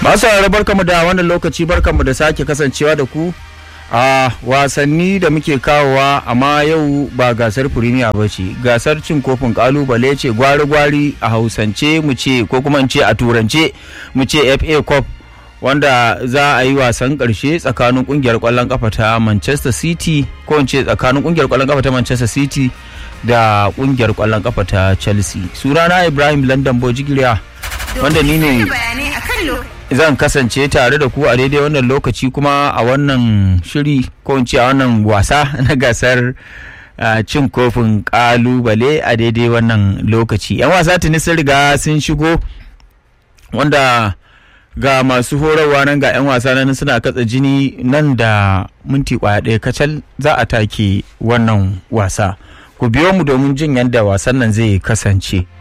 masu sauraro barkamu da wannan lokaci barkamu da sake kasancewa da ku a wasanni da muke kawowa amma yau ba gasar firimiya ba ce gasar cin kofin kalubale ce gwari-gwari a hausance mu ce ko kuma in ce a turance mu ce fa cup wanda za a yi wasan karshe tsakanin kungiyar kwallon kafa ta manchester city ko in ce tsakanin kungiyar kwallon kafa ta manchester city da kungiyar kwallon kafa ta chelsea sunana ibrahim london bojigiriya wanda ni ne zan kasance tare da ku a daidai wannan lokaci kuma a wannan shiri ko in ce a wannan wasa na gasar cin kofin kalubale a daidai wannan lokaci yan wasa tuni sun riga sun shigo wanda ga masu horarwa nan ga 'yan wasa nan suna katsa jini nan da minti kwaya ɗaya kacal za a take wannan wasa ku biyo mu domin jin yadda wasan nan zai kasance